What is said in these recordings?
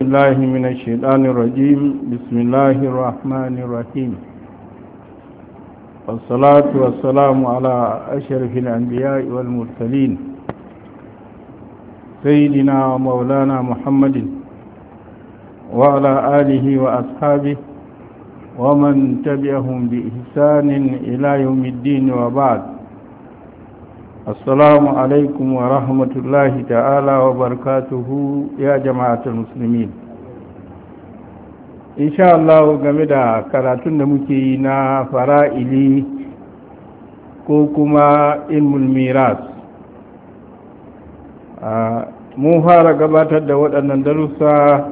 الله من الشيطان الرجيم بسم الله الرحمن الرحيم والصلاة والسلام على أشرف الأنبياء والمرسلين سيدنا ومولانا محمد وعلى آله وأصحابه ومن تبعهم بإحسان إلى يوم الدين وبعد السلام عليكم ورحمة الله تعالى وبركاته يا جماعة المسلمين إن شاء الله game da karatun da muke yi na fara'ili ko kuma ilmul miras mun fara gabatar da waɗannan darussa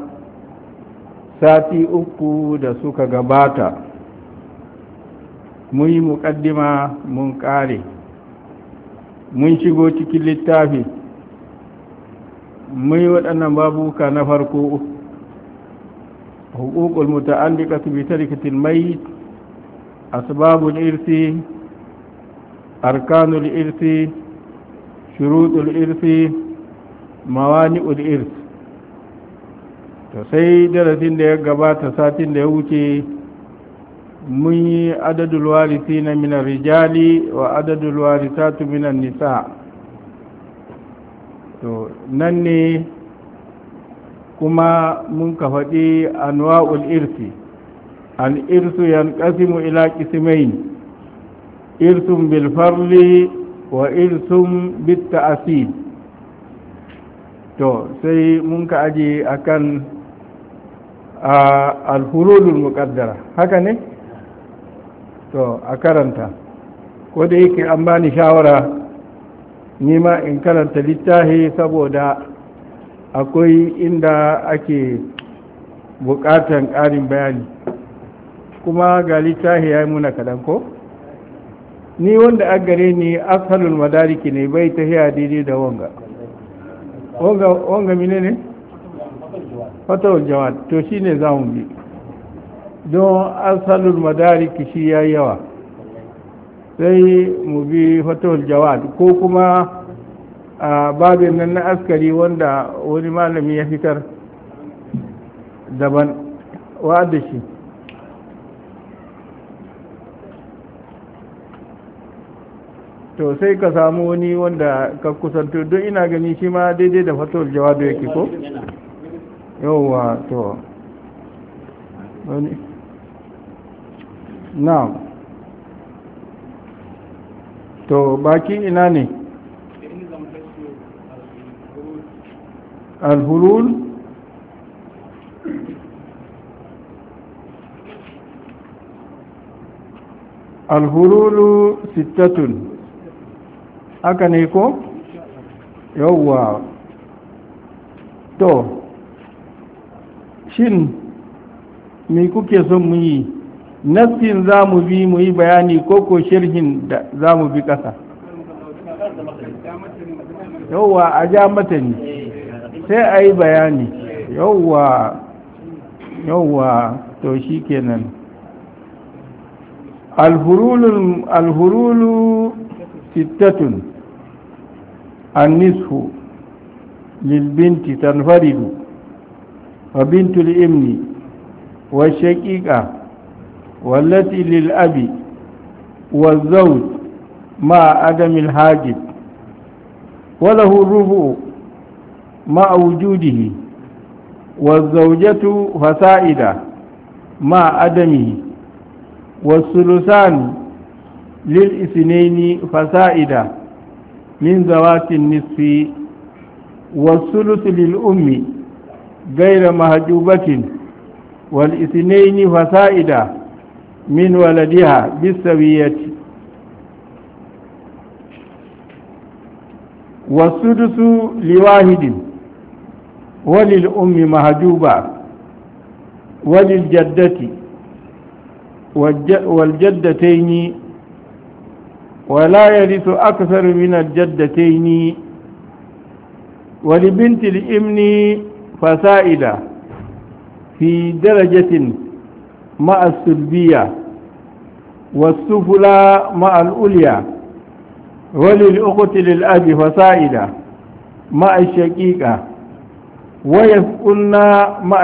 sati uku da suka gabata mun yi muƙaddima mun ƙare mun shigo cikin littafi mun yi waɗannan babuka na farko hukukul muta'alliqatu bi tarikatil mayt asbabul irsi arkanul irsi shurutul irsi mawani'ul irsi to sai darasin da ya gabata satin da ya wuce mun yi adadul warisi na minar rijali wa adadul warisatu minan nisa to nan ne kuma mun ka faɗi anwa'ul irsi al irsu yanqasimu ila qismayn irsun bil farli wa irsun bit ta'sid to sai mun ka aje akan al-hurulul muqaddara haka ne to a karanta ko da yake an bani shawara nima in karanta littafi saboda akwai inda ake bukatan ƙarin bayani kuma ga littafi ya yi muna kaɗan ko ni wanda a gare ni asalul madariki ne bai ta hiya daidai da wanga wanga mine ne? fatawar jawad to shi ne za mu bi don asalul madariki shi ya yawa sai mu bi fatawar jawad ko kuma a babin nan na askari wanda wani malami ya fitar daban wa'adda shi to sai ka samu wani wanda ka kusanto don ina gani shi ma daidai da fatawar jawad yake ko? yauwa to wani na to baki ina ne alhulul alhululu sittatun haka ne ko yauwa to shin me kuke son mu yi nassin za mu bi mu yi bayani ko ko shirhin da za mu bi ƙasa yauwa a ja matani sai a yi bayani yauwa yauwa to shi kenan alhurulu sittatun annishu lilbinti tanfaridu وبنت الابن والشقيقة والتي للأب والزوج مع عدم الحاجب وله الربع مع وجوده والزوجة فسائدة مع عدمه والثلثان للإثنين فسائدة من ذوات النصف والثلث للأم غير مهجوبة والاثنين فسائدة من ولدها بالسوية والسدس لواحد وللأم مهجوبة وللجدة والجدتين ولا يرث أكثر من الجدتين ولبنت الإمن فسائدة في درجة مع السلبية والسفلى مع الأولية وللأخت للأب فسائدة مع الشقيقة ويسكن مع